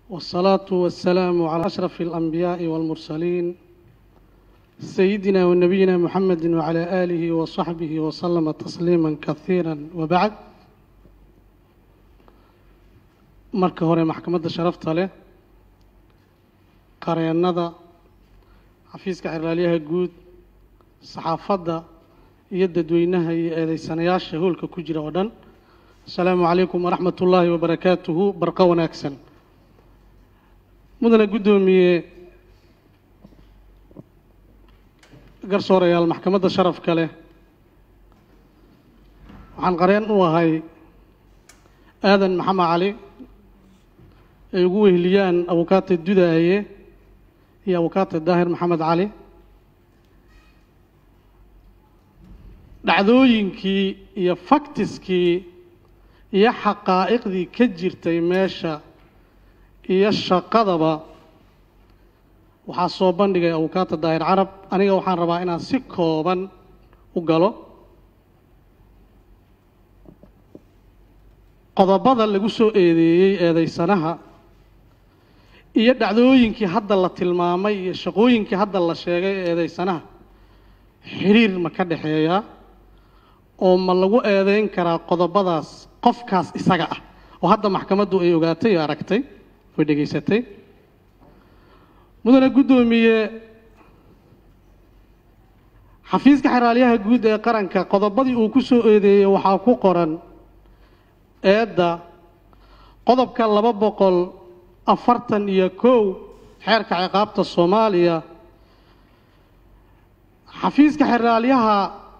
والصلاة والسلام على أشرف الأنبياء والمرسلين سيدنا ونبينا محمد وعلى آله وصحبه وسلم تسليما كثيرا وبعد marka hore maxkamadda sharafta leh qareennada xafiiska xeraalyaha guud saxaafadda iyo dadweynaha iyo eedeysanayaasha hoolka ku jira oo dhan asalaamu calaykum waraxmat ullaahi wabarakaatuhu barqo wanaagsan mudane guddoomiye garsoorayaal maxkamadda sharafka leh waxaan qareen u ahay aadan maxamed cali ay ugu weheliyaan abukaate dudaaye iyo abukaate daahir maxamed cali dhacdooyinkii iyo faktiskii iyo xaqaa'iqdii ka jirtay meesha iyo shaqadaba waxaa soo bandhigay abukaate daahir carab aniga waxaan rabaa inaan si kooban u galo qodobada lagu soo eedeeyey eedeysanaha iyo dhacdooyinkii hadda la tilmaamay iyo shaqooyinkii hadda la sheegay ee eedeysanaha xiriir ma ka dhexeeyaa oo ma lagu eedeyn karaa qodobadaas qofkaas isaga ah oo hadda maxkamaddu ay ogaatay oo aragtay oo dhegaysatay mudane guddoomiye xafiiska xeraalyaha guud ee qaranka qodobadii uu ku soo eedeeyey waxaa ku qoran eedda qodobka laba boqol afartan iyo kow xeerka ciqaabta soomaaliya xafiiska xeraalyaha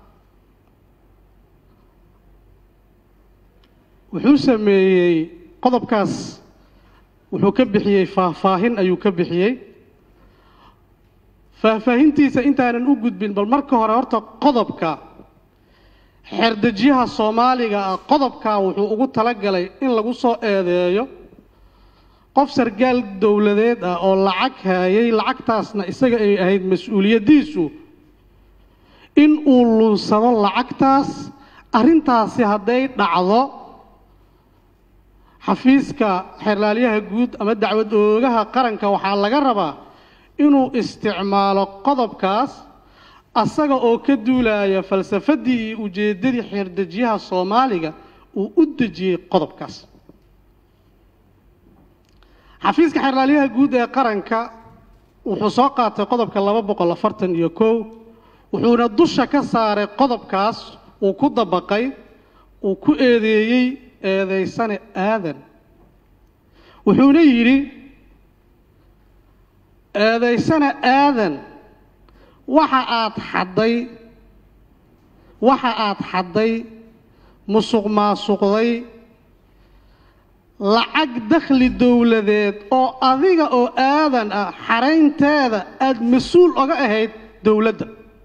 wuxuu sameeyey qodobkaas wuxuu ka bixiyey faahfaahin ayuu ka bixiyey faahfaahintiisa intaanan u gudbin bal marka hore horta qodobka xeerdejiyaha soomaaliga ah qodobkaa wuxuu ugu talagalay in lagu soo eedeeyo qof sargaal dowladeed ah oo lacag haayay lacagtaasna isaga ay ahayd mas-uuliyaddiisu in uu lunsado lacagtaas arrintaasi hadday dhacdo xafiiska xerlaalyaha guud ama dacwad oogaha qaranka waxaa laga rabaa inuu isticmaalo qodobkaas asaga oo ka duulaya falsafaddii iyo ujeeddadii xeerdejiyaha soomaaliga uu u dejiyey qodobkaas xafiiska xerlaalyaha guud ee qaranka wuxuu soo qaatay qodobka laba boqol afartan iyo kow wuxuuna dusha ka saaray qodobkaas uu ku dabaqay uu ku eedeeyey eedeysane aadan wuxuuna yidhi eedeysane aadan waxa aad xadday waxa aad xadday musuq maasuqday lacag dakhli dowladeed oo adiga oo aadan ah xaraynteeda aada mas-uul oga ahayd dowladda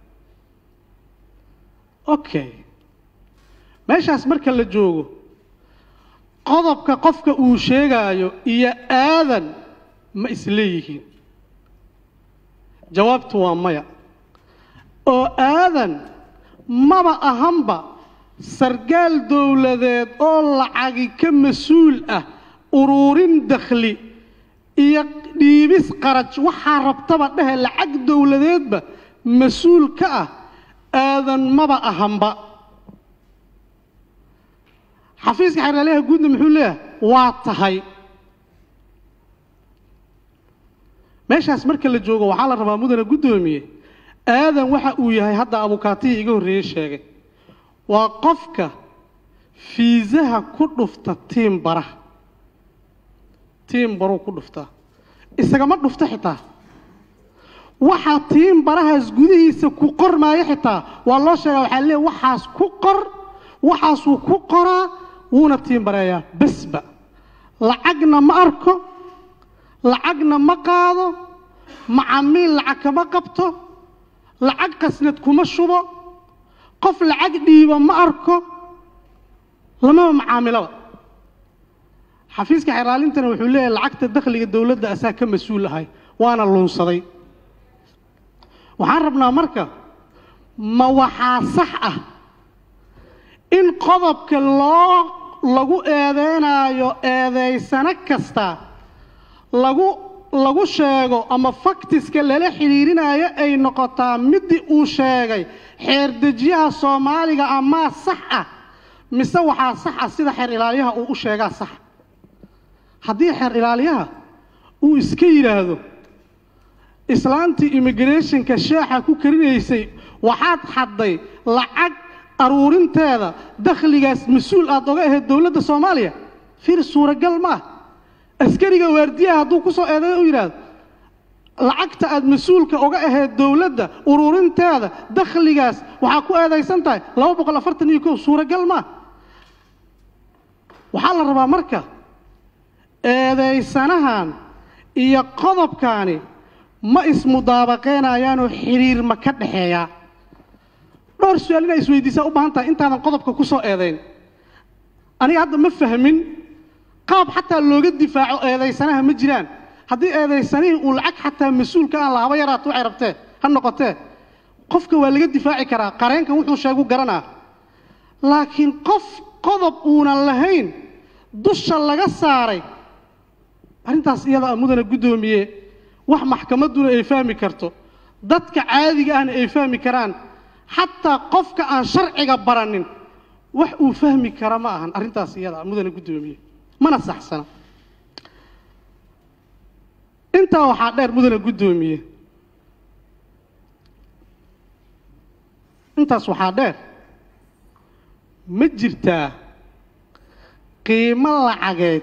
okay meeshaas marka la joogo qodobka qofka uu sheegaayo iyo aadan ma isleeyihiin jawaabtu waa maya oo aadan maba ahanba sargaal dowladeed oo lacagi ka mas-uul ah uruurin dakhli iyo dhiibis qaraj waxaa rabtaba dhehe lacag dowladeedba mas-uul ka ah aadan maba ahanba xafiiska xeraalyaha guudna muxuu leeyahay waa tahay meeshaas marka la joogo waxaa la rabaa mudane guddoomiye aadan waxa uu yahay hadda abukaatihii iga horreeyey sheegay waa qofka fiisaha ku dhufta tiim baraha tiim baruu ku dhuftaa isagama dhufto xitaa waxaa tiim barahaas gudihiisa ku qormaayo xitaa waa loo sheegaa waxaa leeya waxaas ku qor waxaasuu ku qoraa wuuna tiim bareeyaa besba lacagna ma arko lacagna ma qaado macamiil lacag kama qabto lacag qasnad kuma shubo qof lacag dhiiba ma arko lamaba macaamilaba xafiiska xeraalintana wuxuu leeyahay lacagta dakhliga dowladda asaa ka mas-uul ahay waana luunsaday waxaan rabnaa marka ma waxaa sax ah in qodobka loo lagu eedeynayo eedeysano kasta lagu lagu sheego ama faktiska lala xidhiirinayo ay noqotaa midii uu sheegay xeerdejiyaha soomaaliga amaa sax ah mise waxaa sax ah sida xeer ilaaliyaha uu u sheegaa saxa haddii xeer ilaaliyaha uu iska yidhaahdo islaantii immigrationka sheexa ku karinaysay waxaad xadday lacag aruurinteeda dakhligaas mas-uul aad oga ahayd dowladda soomaaliya fir suuragal ma ah askariga waardiyaha hadduu ku soo eedeeyo u yidhaahdo lacagta aad mas-uulka oga ahayd dowladda ururinteeda dakhligaas waxaa ku eedaysan tahay laba boqol afartan iyo kow suuragal ma ah waxaa la rabaa marka eedaysanahan iyo qodobkaani ma ismudaabaqeynayaanoo xidhiir ma ka dhexeeyaa dhowr su-aal inaa isweydiisaa u baahan tahay intaadan qodobka ku soo eedayn aniga hadda ma fahmin qaab xataa looga difaaco eedaysanaha ma jiraan haddii eedaysanihii uu lacag xataa mas-uulka aan lahaba yaraato waxay rabtee ha noqotee qofka waa laga difaaci karaa qareenkan wuxuu sheegu garanaa laakiin qof qodob uunan lahayn dusha laga saaray arrintaas iyada a mudana guddoomiye wax maxkamadduna ay fahmi karto dadka caadiga ahna ay fahmi karaan xataa qofka aan sharciga baranin wax uu fahmi kara ma ahan arrintaas iyada a mudana guddoomiye mana saxsana intaa waxaa dheer mudana guddoomiye intaas waxaa dheer ma jirtaa qiimo lacageed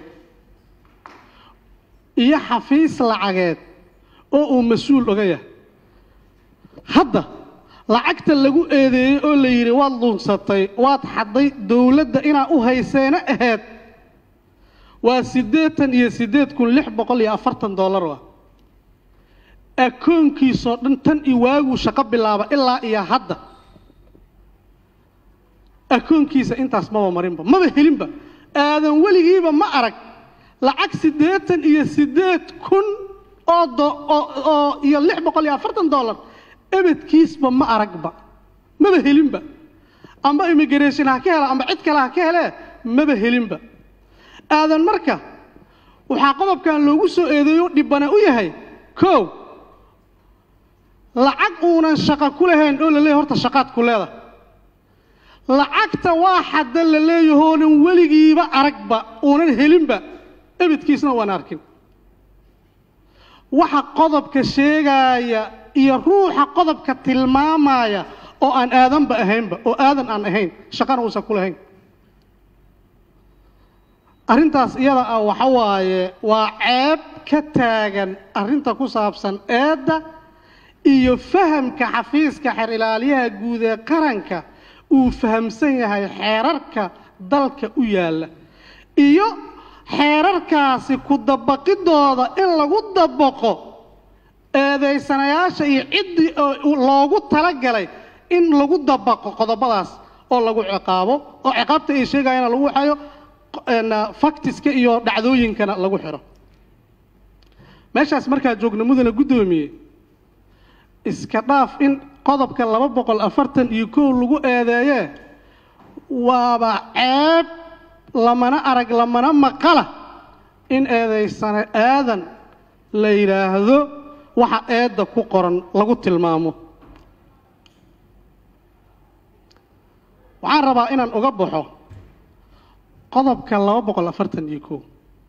iyo xafiis lacageed oo uu mas-uul oga yahay hadda lacagta lagu eedeeyey oo la yidhi waad luunsatay waad xadday dowladda inaa u hayseena ahayd waa siddeetan iyo siddeed kun lix boqol iyo afartan dollar ah akoonkiisoo dhan tan i waaguu shaqo bilaaba ilaa iyo hadda akoonkiisa intaas maba marinba maba helinba aadan weligiiba ma arag lacag siddeetan iyo siddeed kun oo oo iyo lix boqol iyo afartan dollar ebedkiisba ma aragba maba helinba amba immigration ha ka hela amba cid kale ha ka helee maba helinba aadan marka waxaa qodobkan loogu soo eedeeyo dhibana u yahay kow lacag uunan shaqo ku lahayn oo la leeyahy horta shaqaad ku leeda lacagta waa xadda la leeyahoonan weligiiba aragba uunan helinba ebedkiisna waan arkin waxa qodobka sheegaaya iyo ruuxa qodobka tilmaamaya oo aan aadanba ahaynba oo aadan aan ahayn shaqana uusan ku lahayn arrintaas iyada ah waxa waaye waa ceeb ka taagan arrinta ku saabsan eedda iyo fahamka xafiiska xeer ilaaliyaha guud ee qaranka uu fahamsan yahay xeerarka dalka u yaalla iyo xeerarkaasi ku dabaqidooda in lagu dabaqo eedaysanayaasha iyo ciddii loogu talagalay in lagu dabaqo qodobadaas oo lagu ciqaabo oo ciqaabta ay sheegayana lagu waxayo faktiska iyo dhacdooyinkana lagu xiro meeshaas markaa joogna mudana guddoomiye iska dhaaf in qodobka laba boqol afartan iyo kow lagu eedeeyee waaba ceeb lamana arag lamana maqala in eedaysane aadan la yidhaahdo waxa eedda ku qoran lagu tilmaamo waxaan rabaa inaan uga baxo qodobka laba boqol afartan iyo kow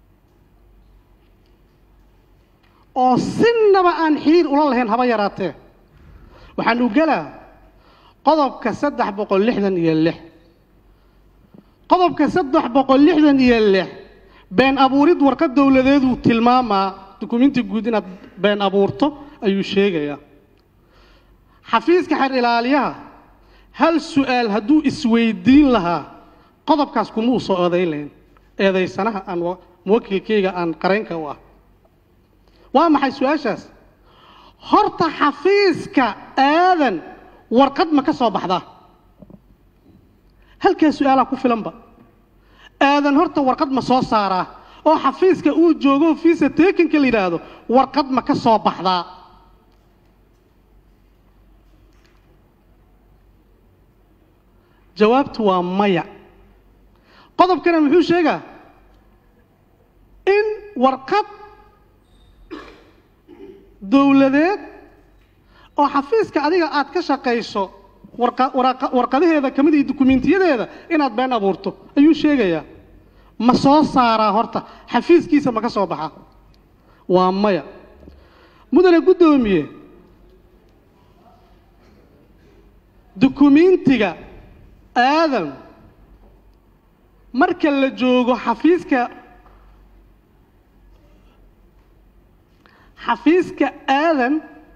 oo sinaba aan xiriir ula lahayn haba yaraatee waxaan u gelaa qodobka saddex boqol lixdan iyo lix qodobka saddex boqol lixdan iyo lix been abuurid warqad dowladeeduu tilmaamaa dukumenti guud inaad been abuurto ayuu sheegayaa xafiiska xeer ilaaliyaha hal su-aal hadduu isweydiin lahaa qodobkaas kuma uu soo eedayn lahayn eedaysanaha aan muwakilkayga aan qareenka u ah waa maxay su-aashaas horta xafiiska aadan warqad ma ka soo baxdaa halkaa su-aalaa ku filanba aadan horta warqad ma soo saaraa oo xafiiska uu joogo fiisa tekinka la yidhaahdo warqad ma ka soo baxdaa jawaabtu waa maya qodobkana muxuu sheegaa in warqad dowladeed oo xafiiska adiga aad ka shaqayso warqa- waraqa- warqadaheeda ka mid iyo dukumiintiyadeeda inaad been abuurto ayuu sheegayaa ma soo saaraa horta xafiiskiisa ma ka soo baxaa waa maya mudane guddoomiye dukumiintiga aadam marka la joogo xafiiska xafiiska aadan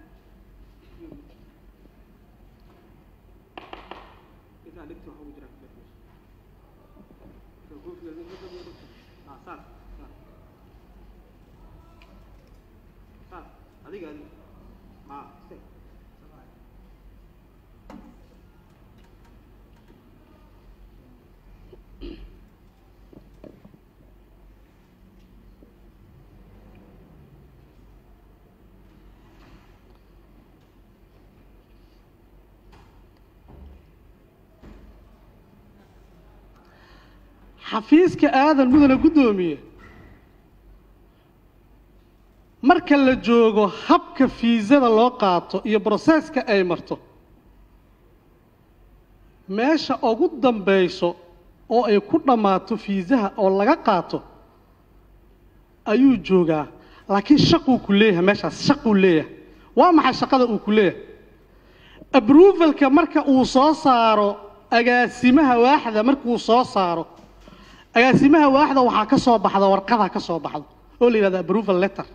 xafiiska aadan mudane guddoomiye marka la joogo habka fiisada loo qaato iyo broseska ay marto meesha ugu dambayso oo ay ku dhammaato fiisaha oo laga qaato ayuu joogaa laakiin shaquu ku leeyahay meeshaas shaquu leeyahay waa maxay shaqada uu ku leeyahay abruvalka marka uu soo saaro agaasimaha waaxda markuu soo saaro agaasimaha waaxda waxaa ka soo baxda warqadaa ka soo baxda oo la yidhahda approval letter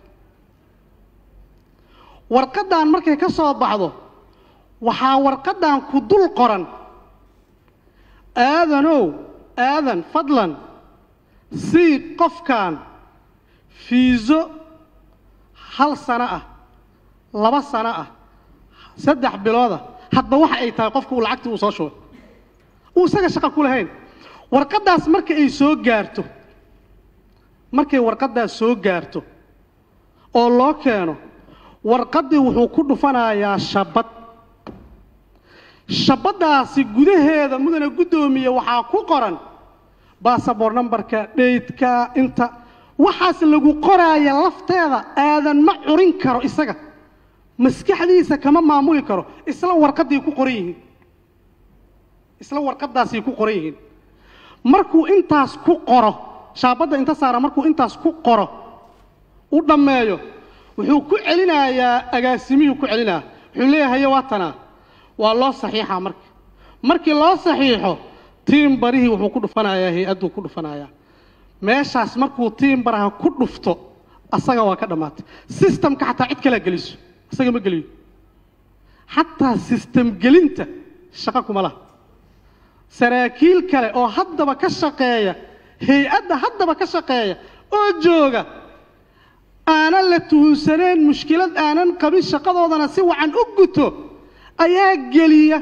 warqadan markay ka soo baxdo waxaa warqadan ku dul qoran aadanow aadan fadlan sii qofkan fiiso hal sano ah laba sano ah saddex bilooda hadba waxa ay tahay qofka uu lacagtii uu soo shubay uu isaga shaqo ku lahayn warqaddaas marka ay soo gaarto markay warqaddaas soo gaarto oo loo keeno warqaddii wuxuu ku dhufanayaa shabad shabaddaasi gudaheeda mudane guddoomiye waxaa ku qoran bassabor numberka dhaydka inta waxaas lagu qoraaya lafteeda aadan ma curin karo isaga maskaxdiisa kama maamuli karo isla warqadday ku qoran yihiin isla warqaddaasay ku qoran yihiin markuu intaas ku qoro shaabadda inta saara markuu intaas ku qoro u dhammeeyo wuxuu ku celinayaa agaasimihii ku celinaya wuxuu leeyahay waa tanaa waa loo saxiixaa marka markii loo saxiixo tiim barihii wuxuu ku dhufanayaa hay-adduu ku dhufanayaa meeshaas markuu tiim baraha ku dhufto asaga waa ka dhammaatay sistamka xataa cid kalea geliso isaga ma geliyo xataa sistem gelinta shaqo kuma laha saraakiil kale oo haddaba ka shaqeeya hay-adda haddaba ka shaqeeya oo jooga aanan la tuhunsaneen mushkilad aanan qabin shaqadoodana si wacan u guto ayaa geliya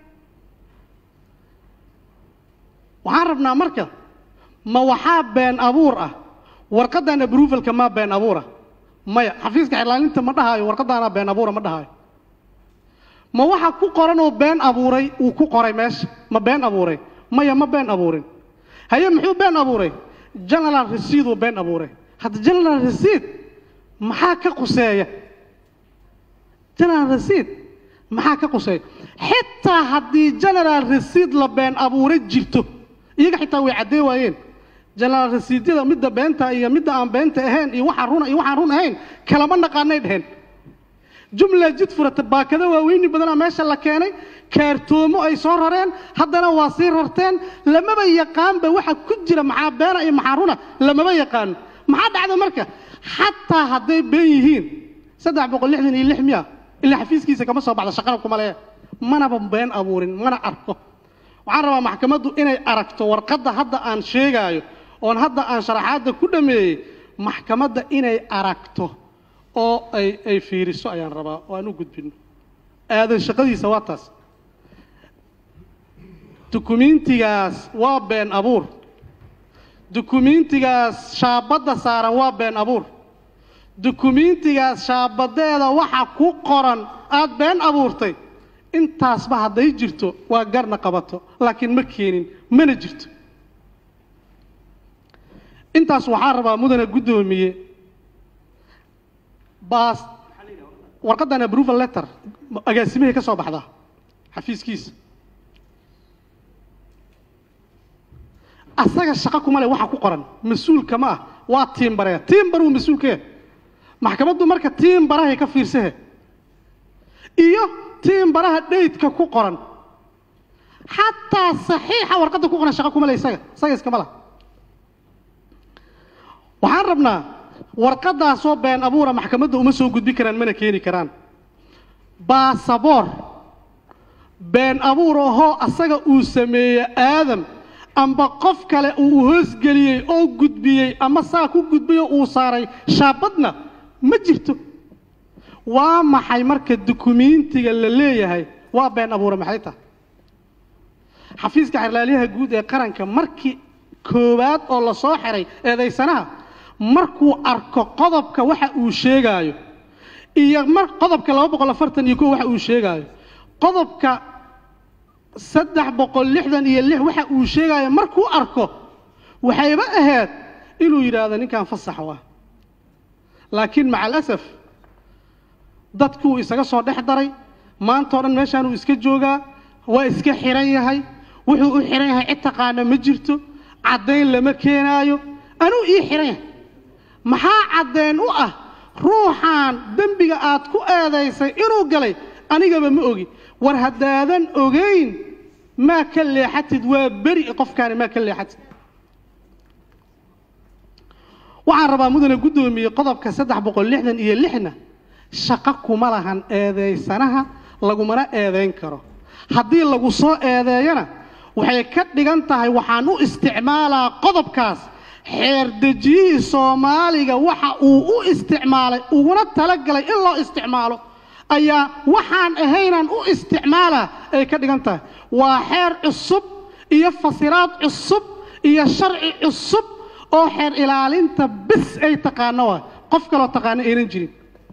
waxaan rabnaa marka ma waxaa been abuur ah warqaddan abruvalka maa been abuura maya xafiiska xirlaalinta ma dhahaayo warqaddaanaa been abuura ma dhahaayo ma waxa ku qoran oo been abuuray uu ku qoray meesha ma been abuuray maya ma been abuurin haye muxuu been abuuray general receid uu been abuuray hadda general receid maxaa ka quseeya general receid maxaa ka quseeya xitaa haddii general receid la been abuuray jirto iyaga xitaa way caddee waayeen general receedyada midda beenta iyo midda aan beenta ahayn iyo waxaan runa iyo waxaan run ahayn kalama naqaanay dheheen jumla jid furata baakado waaweyni badanaa meesha la keenay kaartoomo ay soo rareen haddana waa sii rarteen lamaba yaqaanba waxa ku jira maxaa beena iyo maxaa runa lamaba yaqaano maxaa dhacda marka xataa hadday been yihiin saddex boqol lixdan iyo lix miya ilaa xafiiskiisa kama soo baxda shaqana kuma lehe manaba been abuurin mana arko waxaan rabaa maxkamaddu inay aragto warqadda hadda aan sheegaayo oon hadda aan sharaxaadda ku dhameeyey maxkamadda inay aragto oo ay ay fiiriso ayaan rabaa oo aan u gudbino aadan shaqadiisa waa taas dukumiintigaas waa been abuur dukumiintigaas shaabadda saaran waa been abuur dukumiintigaas shaabadeeda waxa ku qoran aada been abuurtay intaasba hadday jirto waa garna qabato laakiin ma keenin mana jirto intaas waxaa rabaa mudane guddoomiye baas warqaddan approval letter agaasimihii ka soo baxdaa xafiiskiisa asaga shaqo kuma leh waxa ku qoran mas-uulka ma ah waa tiimbareya tiimbaruu mas-uulkee maxkamaddu marka tiimbarahay ka fiirsahe iyo tiimbaraha dhaydka ku qoran xataa saxiixa warqadda ku qoran shaqo kuma leh isaga isaga iskama lah waxaan rabnaa warqaddaasoo been abuura maxkamadda uma soo gudbi karaan mana keeni karaan baasaboor been abuur ahoo asaga uu sameeye aadam amba qof kale uu hoosgeliyey oo gudbiyey ama saa ku gudbiyoo uu saaray shaabadna ma jirto waa maxay marka dukumiintiga la leeyahay waa been abuura maxay tahay xafiiska xerlaalyaha guud ee qaranka markii koowaad oo la soo xiray eedaysanaha markuu arko qodobka waxa uu sheegaayo iyo mar qodobka laba boqol afartan iyo kow waxa uu sheegaayo qodobka saddex boqol lixdan iyo lix waxa uu sheegaayo markuu arko waxayba ahayd inuu yidhaahdo ninkan fasax waa laakiin maca alasaf dadkuu isaga soo dhex daray maantao dhan meeshaanuu iska joogaa waa iska xiran yahay wuxuu u xiran yahay cid taqaana ma jirto caddayn lama keenaayo anuu ii xiran yahay maxaa caddayn u ah ruuxaan dembiga aad ku eedaysay inuu galay anigaba ma ogi war haddaadan ogayn maa ka leexatid waa beri qofkaani maa ka leexatid waxaan rabaa mudane guddoomiye qodobka saddex boqol lixdan iyo lixna shaqo kuma lahan eedaysanaha lagumana eedayn karo haddii lagu soo eedeeyana waxay ka dhigan tahay waxaan u isticmaalaa qodobkaas xeerdejiyihii soomaaliga waxa uu u isticmaalay uguna talagalay in loo isticmaalo ayaa waxaan ahaynaan u isticmaalaa ay ka dhigan tahay waa xeer cusub iyo fasiraad cusub iyo sharci cusub oo xeer ilaalinta bis ay taqaano waay qof kaloo taqaano aynan jirin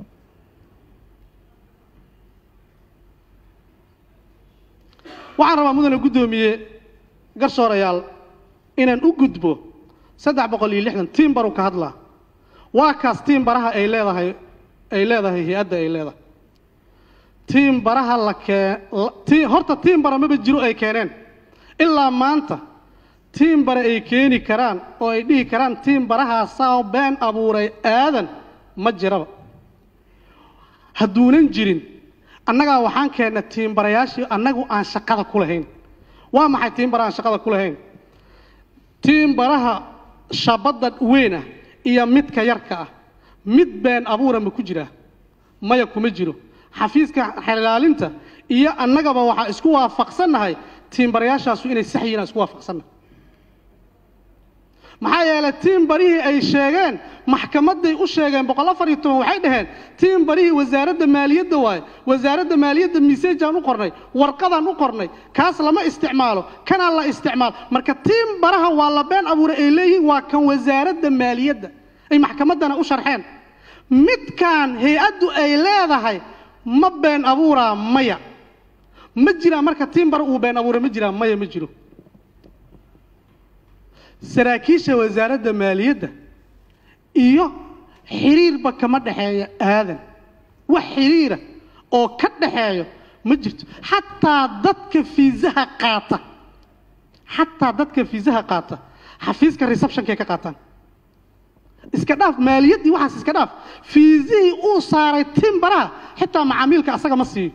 waxaan rabaa mudane guddoomiye garsoorayaal inaan u gudbo saddex boqol iyo lixdan tiimbaru ka hadlaa waa kaas tiimbaraha ay leedahay ay leedahay hay-adda ay leedahay tiimbaraha la kee horta tiimbara maba jiro ay keeneen ilaa maanta tiimbare ay keeni karaan oo ay dhihi karaan tiimbarahaasaa been abuuray aadan ma jiraba hadduunan jirin annagaa waxaan keennay tiimbarayaashii annagu aan shaqada ku lahayn waa maxay tiimbara aan shaqada ku lahayn tiimbaraha shabadda weyn ah iyo midka yarka ah mid been abuura ma ku jiraa maya kuma jiro xafiiska xelilaalinta iyo annagaba waxaa isku waafaqsannahay tiimbarayaashaasu inay sax yihiin aan isku waafaqsannahay maxaa yeelay tiimbarihii ay sheegeen maxkamadday u sheegeen boqol afar iyo toban waxay dhaheen tiimbarihii wasaaradda maaliyadda waaye wasaaradda maaliyadda miseejaan u qornay warqadaan u qornay kaas lama isticmaalo kanaa la isticmaalo marka tiimbaraha waa la been abuuray ay leeyihiin waa kan wasaaradda maaliyadda ay maxkamaddana u sharxeen midkaan hay-addu ay leedahay ma been abuuraa maya ma jiraa marka tiimbara uu been abuuray ma jiraa maya ma jiro saraakiisha wasaaradda maaliyadda iyo xiriirba kama dhexeeya aadan wax xiriira oo ka dhaxeeyo ma jirto xataa dadka fiisaha qaata xataa dadka fiisaha qaata xafiiska receptionkay ka qaataan iska dhaaf maaliyaddii waxaas iska dhaaf fiisihii uu saaray timbaraha xitaa macaamiilka asaga ma siiyo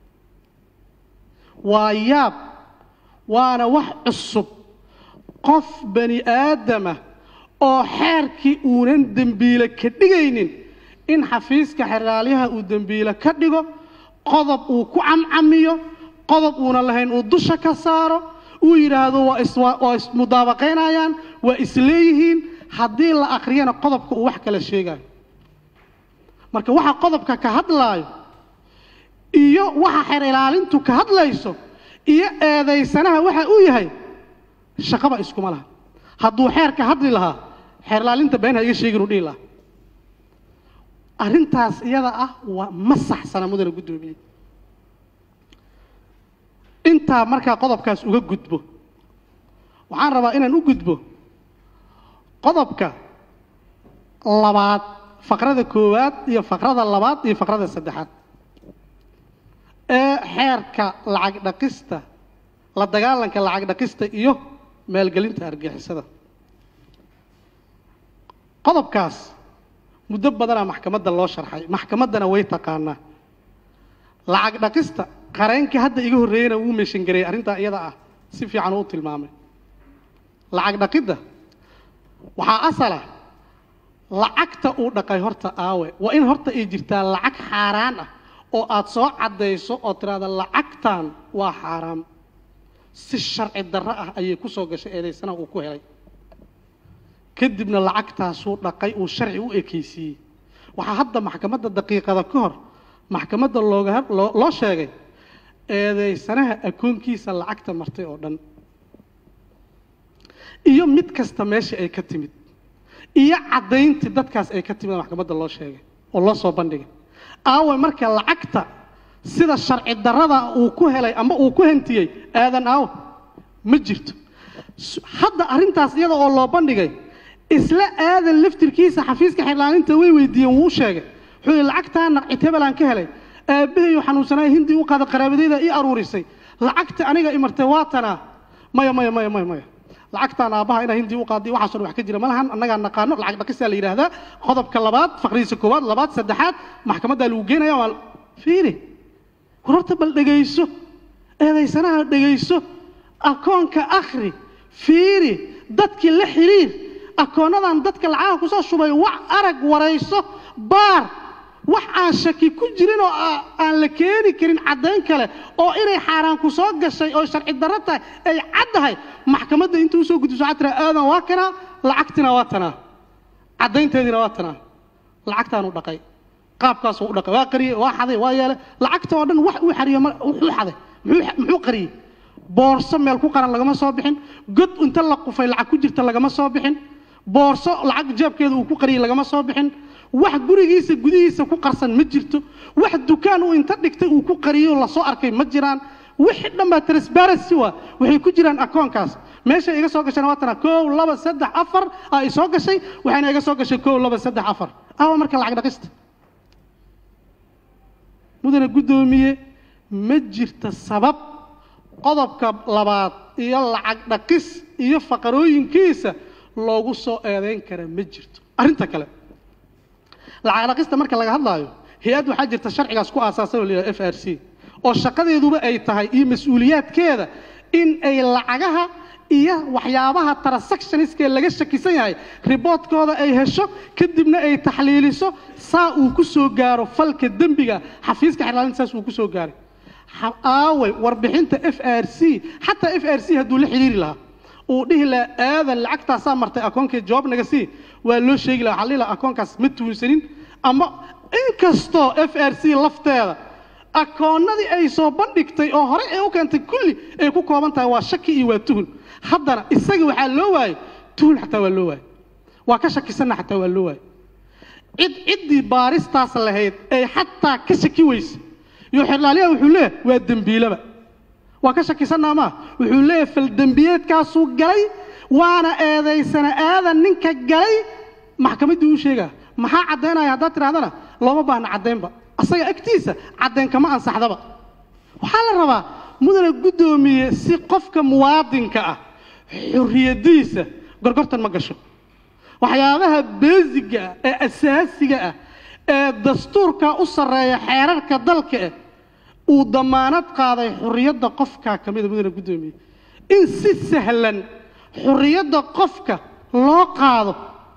waa yaab waana wax cusub qof bani aadama oo xeerkii uunan dembiile ka dhigaynin in xafiiska xeraalyaha uu dembiile ka dhigo qodob uu ku camcamiyo qodob uunan lahayn uu dusha ka saaro uu yidhaahdo waa is waa ismudaabaqaynayaan waa isleeyihiin haddii la akhriyana qodobka uu wax kala sheegayo marka waxa qodobka ka hadlaayo iyo waxa xeer ilaalintu ka hadlayso iyo eedaysanaha waxa uu yahay shaqaba iskuma laha hadduu xeerka hadli lahaa xeer ilaalinta been ha iga sheegin uu dhihi lahaa arrintaas iyada ah waa ma saxsana mudane guddoomiye intaa markaa qodobkaas uga gudbo waxaan rabaa inaan u gudbo qodobka labaad faqrada koowaad iyo faqrada labaad iyo faqrada saddexaad xeerka lacag dhaqista la dagaalanka lacag dhaqista iyo maalgelinta argixisada qodobkaas muddo badanaa maxkamadda loo sharxay maxkamaddana way taqaanaa lacag dhaqista qareenkii hadda iga horreeyena wuu meeshangareeyey arrintaa iyada ah si fiican uu tilmaamay lacag dhaqidda waxaa asala lacagta uu dhaqay horta aawe waa in horta ay jirtaa lacag xaaraan ah oo aad soo caddayso oo tidhaahda lacagtan waa xaaraam si sharci darro ah ayay ku soo gashay eedaysana uu ku helay kadibna lacagtaasuu dhaqay uu sharci u ekaysiiyey waxaa hadda maxkamadda daqiiqada ka hor maxkamadda looga loo loo sheegay eedaysanaha akoonkiisa lacagta martay oo dhan iyo mid kasta meesha ay ka timid iyo caddayntii dadkaas ay ka timid maxkamadda loo sheegay oo loo soo bandhigay aawe marka lacagta sida sharci darrada uu ku helay ama uu ku hantiyey aadan aawe ma jirto hadda arrintaas iyada oo loo bandhigay isla aadan laftirkiisa xafiiska xirlaaninta way weydiiyeen wuu u sheegay wuxuu yihi lacagtaa naqcit hebelaan ka helay aabbahayu xanuunsanaayo hindi u qaada qaraabadayda ii aruurisay lacagta aniga imartay waa tanaa maya maya maya maya maya lacagtaan aabbaha inaa hindi u qaaday waxaasoo dhan wax ka jira ma lahan annagaa naqaano lacag dhaqisaa la yidhaahdaa qodobka labaad faqriisa koowaad labaad saddexaad maxkamaddaa lagu geenaya waa fiiri war horta bal dhegayso eedaysanaha dhegayso akoonka akhri fiiri dadkii la xiriir akoonadan dadka lacagaha kusoo shubay wax arag warayso baar wax aan shaki ku jirin oo aan la keeni karin caddayn kale oo inay xaaraan ku soo gashay oo sharci darro tahay ay caddahay maxkamadda intuu usoo gudbiso waxaa tiraa aadan waa kanaa lacagtina waa tanaa caddaynteediina waa tanaa lacagtaanu dhaqay qaabkaasuu u dhaqay waa qariyey waa xaday waa yeelay lacagta oo dhan wax uu xariyo wuxuu xaday muxuu qariyey boorso meel ku qaran lagama soo bixin god inta la qufay lacag ku jirta lagama soo bixin boorso lacag jeebkeeda uu ku qariyey lagama soo bixin wax gurigiisa gudihiisa ku qarsan ma jirto wax dukaan uu inta dhigtay uu ku qariyo lasoo arkay ma jiraan wixii dhan baa transparency waa waxay ku jiraan akoonkaas meesha iga soo gashayna waa tana kow laba saddex afar aa i soo gashay waxayna iga soo gashay kow laba saddex afar awa marka lacag dhaqista mudane guddoomiye ma jirta sabab qodobka labaad iyo lacag dhaqis iyo faqarooyinkiisa loogu soo eedayn kara ma jirto arrinta kale lacag dhaqista marka laga hadlaayo hay-add waxaa jirta sharcigaas ku aasaasan oo la yidhaha f r c oo shaqadeeduba ay tahay iyo mas-uuliyaadkeeda in ay lacagaha iyo waxyaabaha transactionskee laga shakisan yahay riboodkooda ay hesho kadibna ay taxliiliso saa uu ku soo gaaro falka dembiga xafiiska xirlaalinta saas uu ku soo gaaray aaway warbixinta f r c xataa f r c hadduu la xidhiiri lahaa uu dhihi lahaa aadan lacagtaasaa martay akoonkii jawaab naga sii waa loo sheegi laha waxaa dhihi lahaa akoonkaas ma tuunsanin ama inkastoo f r c lafteeda akoonnadii ay soo bandhigtay oo horey ay u keentay kulli ay ku kooban tahay waa shaki iyo waa tuhun haddana isagii waxaa loo waayey tuhun xataa waa loo waayey waa ka shakisanna xataa waa loo waayey cid ciddii baaristaas lahayd ay xataa ka shaki weyse iyo xirlaaliyaha wuxuu leeyahay waa dembiilaba waa ka shakisannaa maa wuxuu leeyahay faldembiyeedkaasuu galay waana eedaysana aadan ninka galay maxkamaddii u sheegaa maxaa caddaynaya haddaad tidhahdana looma baahna caddaynba asaga agtiisa caddayn kama ansaxdaba waxaa la rabaa mudane guddoomiye si qofka muwaadinka ah xurriyaddiisa gorgortan ma gasho waxyaabaha beesiga ah ee asaasiga ah ee dastuurka u sarreeya xeerarka dalka eh uu damaanad qaaday xurriyadda qofkaa ka mida mudane guddoomiye in si sahlan xurriyadda qofka loo qaado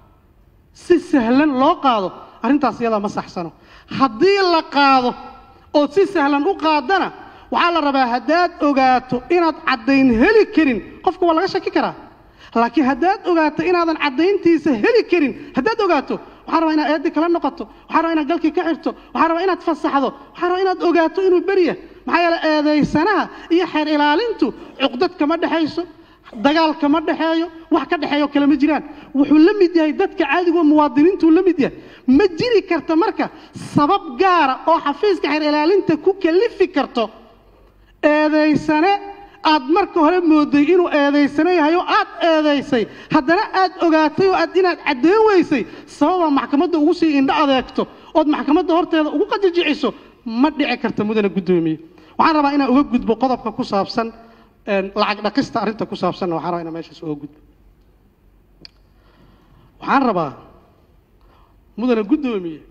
si sahlan loo qaado arrintaas iyadaa ma saxsano haddii la qaado ood si sahlan u qaadana waxaa la rabaa haddaad ogaato inaad caddayn heli karin qofka waa laga shaki karaa laakiin haddaad ogaato inaadan caddayntiisa heli karin haddaad ogaato waxaa rabaa inaad eeddii kala noqoto waxaa rabaa inaad galkii ka xirto waxaa rabaa inaad fasaxdo waxaa rabaa inaad ogaato inuu beriya maxaa yeele eedaysanaha iyo xeer ilaalintu cuqdad kama dhexayso dagaal kama dhexeeyo wax ka dhexeeyo kale ma jiraan wuxuu la mid yahay dadka caadigo muwaadiniintuu la mid yahay ma jiri karta marka sabab gaara oo xafiiska xeer ilaalinta ku kalifi karto eedaysane aad marka hore mooday inuu eedaysane yahay oo aad eedaysay haddana aad ogaatay oo aad inaad caddayn weysay sababaa maxkamadda ugu sii indho adeegto ood maxkamadda horteeda ugu qajajiciso ma dhici karta mudane guddoomiye waxaan rabaa inaan uga gudbo qodobka ku saabsan lacag dhaqista arrinta ku saabsanna waxaan rabaa inaan meeshaas uga gudbo waxaan rabaa mudane guddoomiye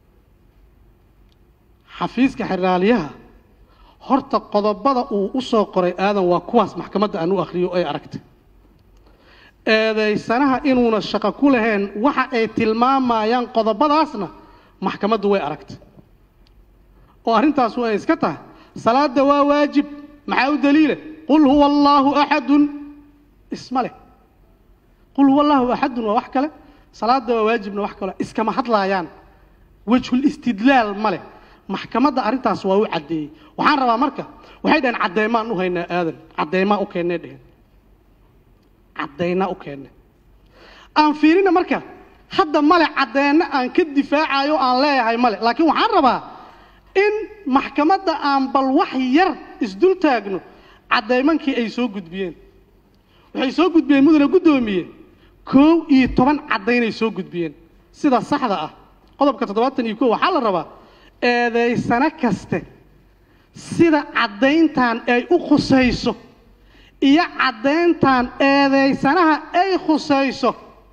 xafiiska xeraaliyaha horta qodobada uu u soo qoray aadan waa kuwaas maxkamadda aan u akhriyo ay aragtay eedaysanaha inuuna shaqo ku lahayn waxa ay tilmaamayaan qodobadaasna maxkamaddu way aragtay oo arrintaas ay iska tahay salaadda waa waajib maxaa u daliile qul huwa allaahu axadun isma leh qul huwa allaahu axadun waa wax kale salaadda waa waajibna wax kale iskama hadlaayaan wejhul istidlaal ma leh maxkamadda arrintaas waa u caddeeyey waxaan rabaa marka waxay dhaheen cadeymaan u haynaa aadan cadeymaa u keennay dheheen caddaynaa u keennay aan fiirina marka hadda male caddeenna aan ka difaacayo aan leeyahay male laakiin waxaan rabaa in maxkamadda aan bal wax yar isdul taagno caddaymankii ay soo gudbiyeen waxay soo gudbiyeen mudane guddoomiye koow iyo toban caddaynay soo gudbiyeen sida saxda ah qodobka toddobaatan iyo kow waxaa la rabaa eedaysano kaste sida caddayntan ay u khusayso iyo caddayntan eedaysanaha ay khusayso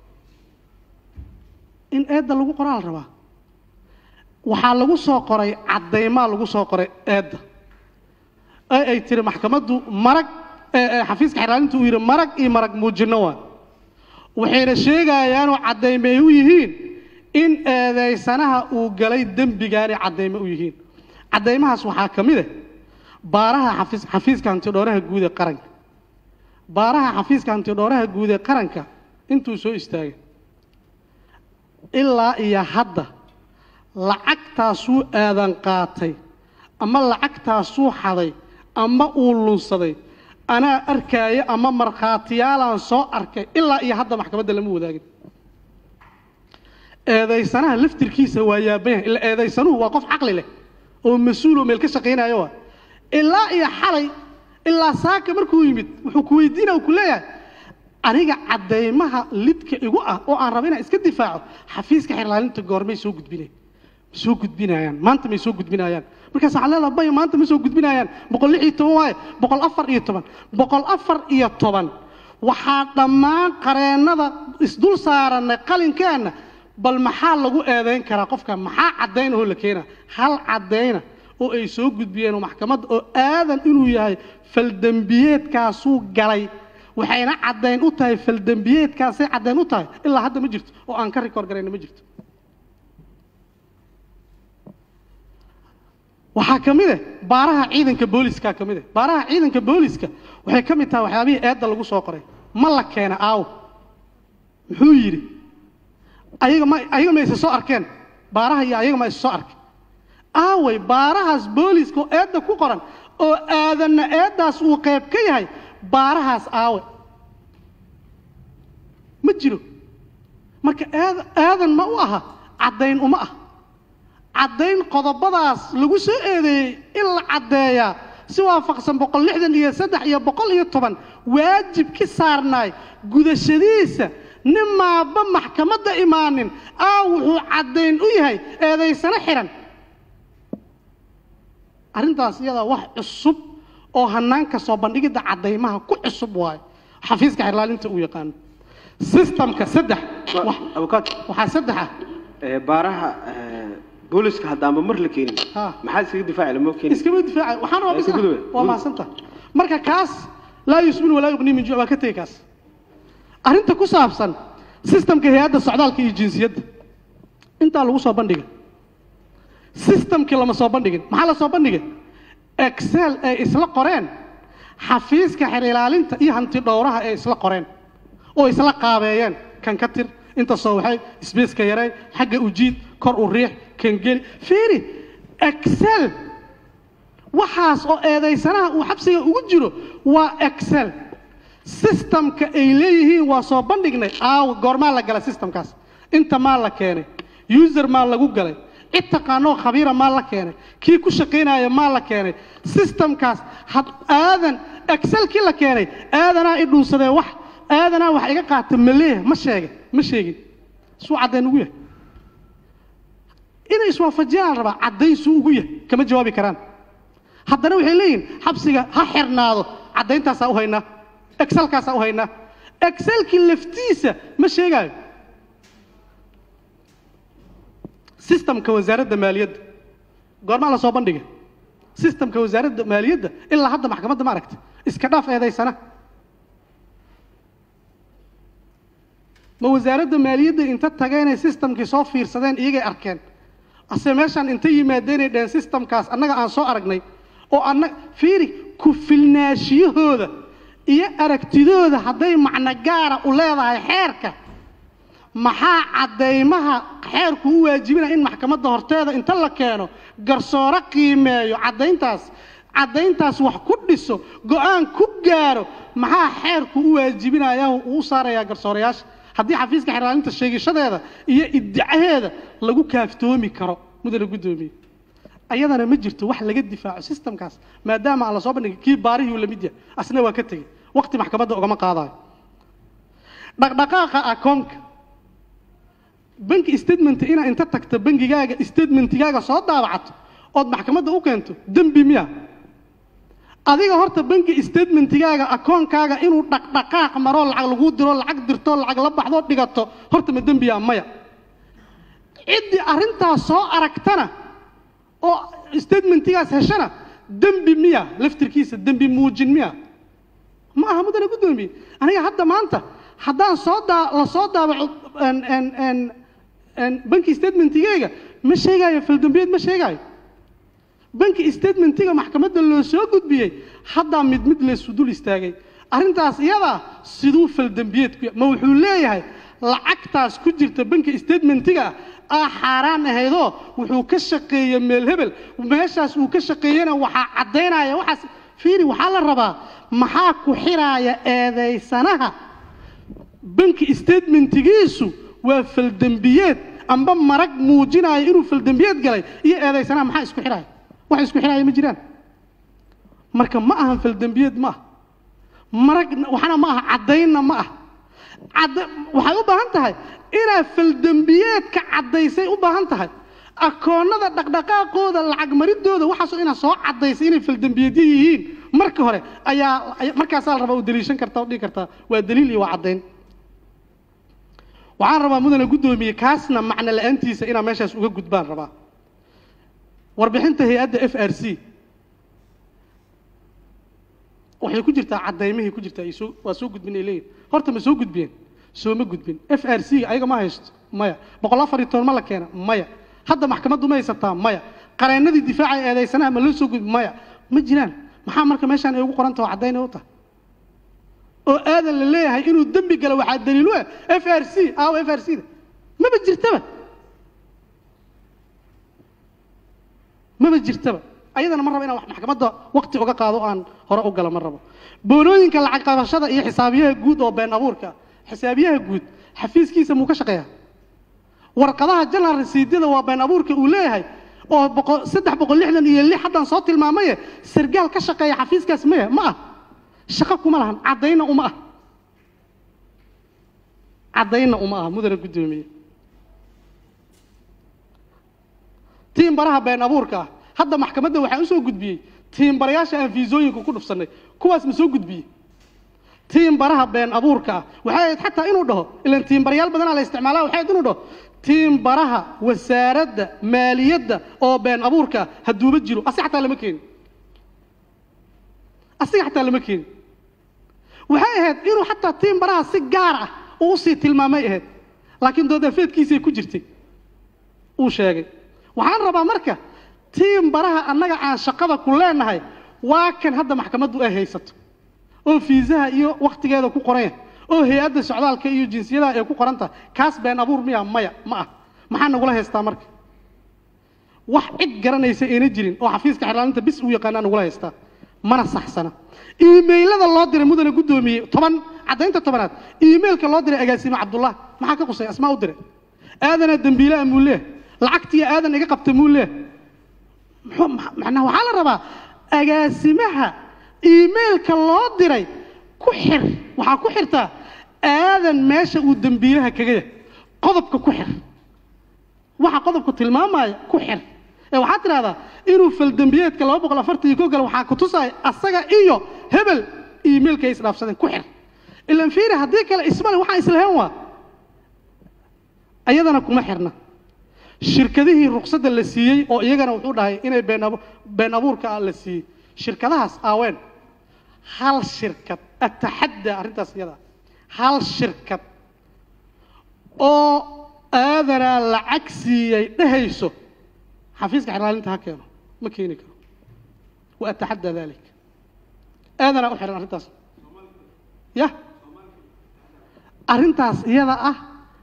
in eedda lagu qoraa la rabaa waxaa lagu soo qoray caddaymaa lagu soo qoray eedda ee ay tiri maxkamaddu marag xafiiska xeraalinta uu yidhi marag iyo marag muujinno waa waxayna sheegayaanoo caddaymeey u yihiin in eedaysanaha uu galay dembigaanay caddayme u yihiin caddaymahaas waxaa ka mid ah baaraha xafiis xafiiska hantidhooraha guud ee qaranka baaraha xafiiska hantidhooraha guud ee qaranka intuu soo istaagay ilaa iyo hadda lacagtaasuu aadan qaatay ama lacagtaasuu xaday ama uu lunsaday anaa arkaayo ama markhaatiyaalaan soo arkay ilaa iyo hadda maxkamadda lama wadaagin eedaysanaha laftirkiisa waa yaabanyahay ila eedaysanuhu waa qof caqli leh oo mas-uuloo meel ka shaqaynayo ah ilaa iyo xalay ilaa saaka markuu yimid wuxuu ku weydiinaya ku leeyahay aniga caddaymaha lidka igu ah oo aan raba inaan iska difaaco xafiiska xerlaalinta goormay soo gudbinay ma soo gudbinayaan maanta may soo gudbinayaan markaas waxaa leedaha bay maanta ma soo gudbinayaan boqol lix iyo toban waaye boqol afar iyo toban boqol afar iyo toban waxaa dhammaan qareennada isdul saaranay qalinkeenna bal maxaa lagu eedayn karaa qofka maxaa caddaynahoo la keenaa hal caddayna oo ay soo gudbiyeen oo maxkamadda oo aadan inuu yahay faldembiyeedkaasuu galay waxayna caddayn u tahay faldembiyeedkaasay caddayn u tahay ilaa hadda ma jirto oo aan ka rikoor garayna ma jirto waxaa ka mid ah baaraha ciidanka booliska ka mid ah baaraha ciidanka booliska waxay ka mid tahay waxyaabihii eedda lagu soo qoray ma la keena aaw muxuu yidhi ayaga ma ayaga ma isa soo arkeen baaraha iyo ayaga ma isa soo arkeen aaway baarahaas booliska oo eedda ku qoran oo aadanna eeddaas uu qayb ka yahay baarahaas aawe ma jiro marka aad aadan ma u aha caddayn uma ah caddayn qodobadaas lagu soo eedeeyey in la caddeeyaa si waafaqsan boqol lixdan iyo saddex iyo boqol iyo toban waajib ki saarnaay gudashadiisa nin maaba maxkamadda imaanin aa wuxuu caddayn u yahay eedaysano xihan arrintaas iyadaa wax cusub oo hanaanka soo bandhigidda caddaymaha ku cusub waayo xafiiska xerlaalinta uu yaqaano sistamka saddex abukaad waxaa saddex ah baaraha booliska haddaanba mar la keenin Ha. maxaa iskaga difaaci lama keenin iskama difaaca waxaan rabaa bis Iska gudube. waa mahadsanta marka kaas laa yusmin walaa yuqnii min juuc waa ka tegi kaas arrinta ku saabsan sistamka hay-adda socdaalka iyo jinsiyadda intaa lagu soo bandhigay sistamkii lama soo bandhigin maxaa la soo bandhigay excel ay isla qoreen xafiiska xer ilaalinta iyo hanti dhowraha ay isla qoreen oo isla qaabeeyeen kan ka tir inta soo waxay sbaceka yarey xagga ujiid kor u riix kan geli fiiri excel waxaas oo eedaysanaha uu xabsiga ugu jiro waa excel sistamka ay leeyihiin waa soo bandhignay aaw goormaa la galay sistamkaas inta maa la keenay user maa lagu galay cid taqaanoo khabiira maa la keenay kii ku shaqaynaya maa la keenay sistamkaas had aadan excelkii la keenay aadanaa i dhuunsadee wax aadanaa wax iga qaata ma leeyahay ma sheegay ma sheegin suu caddayn ugu yahay inay iswaafajiyaan la rabaa caddayn suu ugu yahay kama jawaabi karaan haddana waxay leeyihin xabsiga ha xirnaado caddayntaasaa u haynaa excelkaasaa u haynaa excelkii laftiisa ma sheegaayo systemka wasaaradda maaliyadda goormaa la soo bandhigay systemka wasaaradda maaliyadda ilaa hadda maxkamadda ma aragta iska dhaaf eedaysana ma wasaaradda maaliyadda inta tageenay systemkii soo fiirsadeen iyagay arkeen ase meeshaan inta yimaadeenay dheheen systemkaas annaga aan soo aragnay oo anna fiiri ku filnaashiyahooda iyo aragtidooda hadday macno gaara u leedahay xeerka maxaa caddaymaha xeerku u waajibinaya in maxkamadda horteeda inta la keeno garsooro qiimeeyo caddayntaas caddayntaas wax ku dhiso go-aan ku gaaro maxaa xeerku u waajibinaya uu u saarayaa garsoorayaasha haddii xafiiska xeraalinta sheegishadeeda iyo iddicaheeda lagu kaaftoomi karo mudana guddoomiye ayadana ma jirto wax laga difaaco systemkaas maadaama aan la soo bandhigin kii baarihii uu la mid yahay asna waa ka tegey waqti maxkamadda ugama qaadayo dhaqdhaqaaqa akoonka banki statement inaa inta tagto bangigaaga statementigaaga soo daabacato ood maxkamadda u keento dembi miya adiga horta banki statementigaaga akoonkaaga inuu dhaqdhaqaaq maroo lacag laguu diro lacag dirto lacag la baxdoo dhigato horta ma dembiya maya ciddii arrintaas soo aragtana oo statementigaas heshana dembi miya laftirkiisa dembi muujin miya ma aha mudana guddoomiye aniga hadda maanta haddaan soo daa la soo daabaco banki statementigeyga ma sheegaayo faldambiyeed ma sheegaayo banki statementiga maxkamadda loo soo gudbiyey haddaa mid mid laysu dul istaagay arrintaas iyadaa siduu faldambiyeed ku ma wuxuu leeyahay lacagtaas ku jirta banki statementiga ah xaaraan ahaydoo wuxuu ka shaqeeyey meel hebel meeshaas uu ka shaqeeyena waxaa caddaynaya waxaas fiiri waxaa la rabaa maxaa ku xiraaya eedaysanaha banki statementigiisu waa faldembiyeed amba marag muujinaya inuu faldembiyeed galay iyo eedaysanaha maxaa isku xidhaya wax isku xidhaya ma jiraan marka ma ahan faldembiyeed ma ah marag waxna ma aha caddaynna ma ah cadda waxay u baahan tahay inaad faldembiyeedka caddaysay u baahan tahay akoonnada dhaqdhaqaaqooda lacag maridooda waxaasoo inaad soo caddaysay inay faldembiyeedyo yihiin marka hore ayaa markaasaa la rabaa u daliishan kartaa o dhigi kartaa waa daliil iyo waa caddayn waxaan rabaa mudane guddoomiye kaasna macno la-aantiisa inaa meeshaas uga gudbaan rabaa warbixinta hay-adda f r c waxay ku jirtaa caddaymihii ku jirtaa soo waa soo gudbin ay leeyihin horta ma soo gudbiyeen sooma gudbin f r c ayaga ma haysto maya boqol afar iyo toban ma la keena maya hadda maxkamaddu ma haysataa maya qareennadii difaaca eedaysanaha ma loo soo gudbi maya ma jiraan maxaa marka meeshaan ay ugu qoran taho caddayn ay u tahay oo aadan la leeyahay inuu dembi galo waxaa daliil u ah f r c aaw f r c da maba jirtaba maba jirtaba ayadana ma rabo inaan wax maxkamadda waqti uga qaado o aan hore u galo ma rabo boonooyinka lacag qabashada iyo xisaabiyaha guud oo been abuurka xisaabiyaha guud xafiiskiisa muu ka shaqeeyaa warqadaha janal rasiidyada waa been abuurka uu leeyahay oo boqol saddex boqol lixdan iyo lix haddaan soo tilmaamaye sargaal ka shaqeeya xafiiskaas maya ma ah shaqo kuma lahan caddayna uma ah caddayna uma ah mudane guddoomiye tiimbaraha been abuurka ah hadda maxkamadda waxaa u soo gudbiyey tiimbarayaasha aan fiisooyinka ku dhufsannay kuwaas ma soo gudbiyey tiimbaraha been abuurka ah waxay ahayd xataa inuu dhaho ilan tiimbarayaal badanaa la isticmaalaa waxay ahayd inuu dhaho tiimbaraha wasaaradda maaliyadda oo been abuurka ah hadduuba jiro asi xataa lama keenin asiga xataa lama keenin waxay ahayd inuu xataa tiimbaraha si gaar ah uu usii tilmaamay ahayd laakiin doodafeedkiisay ku jirtay uu sheegay waxaan rabaa marka tiimbaraha annaga aan shaqada ku leenahay waa kan hadda maxkamaddu ay haysato oo fiisaha iyo wakhtigeeda ku qoranya oo hay-adda socdaalka iyo jinsiyadaha ay ku qoran tahay kaas been abuur miya maya ma ah maxaa nagula haystaa marka wax cid garanaysa ayna jirin oo xafiiska xirlaalinta bis uu yaqaanaa nagula haystaa mana saxsana iimaylada loo diray mudane guddoomiye toban caddaynta tobanaad iimailka loo diray agaasime cabdullah maxaa ka qusay asmaa u diray aadanaa dembiilaha muu leeh lacagtiiyo aadan iga qabta muu leeh macnaha waxaa la rabaa agaasimaha iimailka loo diray ku xir waxaa ku xirtaa aadan meesha uu dembiilaha kaga yahay qodobka ku xir waxa qodobku tilmaamaya ku xir ee waxaad tidhahdaa inuu faldembiyeedka laba boqol afartan iyo ko gale waxaa ku tusaya asaga iyo hebel iimailka ay isdhaafsadeen ku xir ilan fiiri haddii kale ismale waxaan islahayn waa ayadana kuma xirna shirkadihii ruqsadda la siiyey oo iyagana wuxuu dhahay inay been abu- been abuurka ah la siiyey shirkadahaas aaween hal shirkad ataxadda arrintaas iyada hal shirkad oo aadanaa lacag siiyey dhehayso xafiiska xiraalinta ha keeno ma keeni karo wa ataxadda dalik aadanaa u xihan arrintaas ya arrintaas iyada ah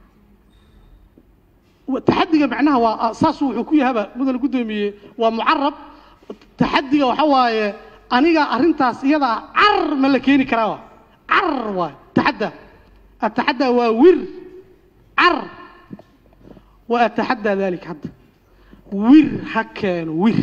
taxadiga macnaha waa saasuu wuxuu ku yahaba mudane guddoomiye waa mucarab taxadiga waxa waaye aniga arrintaas iyada ah car ma la keeni karaa wa car waay taxadda ataxadda waa wir car wa ataxadda dalik hadda wir ha keeno wir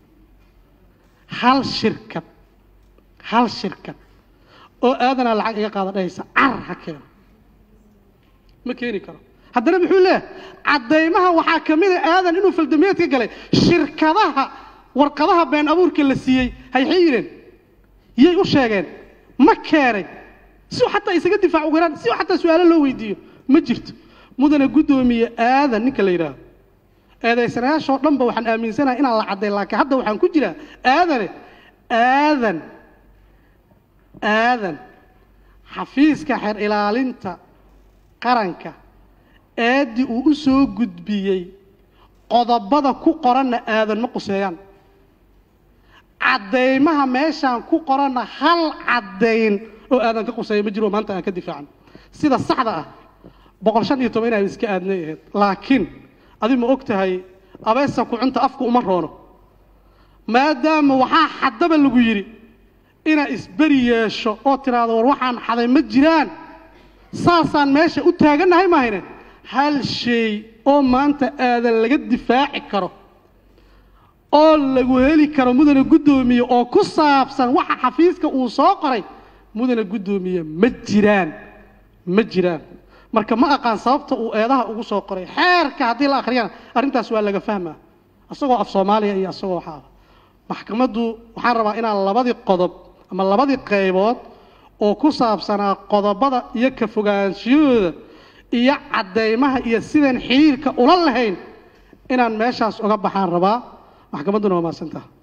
hal shirkad hal shirkad oo aadanaa lacag iga qaada dhahaysa car ha keeno ma keeni karo haddana muxuu leeyahay caddaymaha waxaa ka mid a aadan inuu faldamiyeed ka galay shirkadaha warqadaha been abuurka la siiyey hayxay yidheen yay u sheegeen ma keenay si uu xataa isaga difaac ugu yaraan si uu xataa su-aalo loo weydiiyo ma jirto mudane guddoomiye aadan ninka la yidhaaho eedaysanayaashoo dhanba waxaan aaminsanahay inaan la cadday laakiin hadda waxaan ku jiraa aadane aadan aadan xafiiska xeer ilaalinta qaranka eeddii uu u soo gudbiyey qodobada ku qoranna aadan ma quseeyaan caddaymaha meeshaan ku qoranna hal caddayn oo aadan ka quseeya ma jiro maanta aan ka difaacan sida saxda ah boqol shan iyo toban inaan iska aadnay ahayd laakiin adi ma og tahay abeesa kucunta afku uma roono maadaama waxaa xaddaba lagu yidhi inaad isberi yeesho oo tidhaahdo war waxaan xaday ma jiraan saasaan meesha u taagannahay mahayne hal shay oo maanta aadan laga difaaci karo oo lagu heli karo mudane guddoomiye oo ku saabsan waxa xafiiska uu soo qoray mudane guddoomiye ma jiraan ma jiraan marka ma aqaan sababta uu eedaha ugu soo qoray xeerka haddii la akhriyana arrintaas waa laga fahmaa isagoo af soomaaliya iyo isagoo waxaa maxkamaddu waxaan rabaa inaan labadii qodob ama labadii qaybood oo ku saabsanaa qodobada iyo ka fogaanshiyahooda iyo caddaymaha iyo sidaan xiriirka ula lahayn inaan meeshaas uga baxaan rabaa maxkamadduna waa mahadsantaha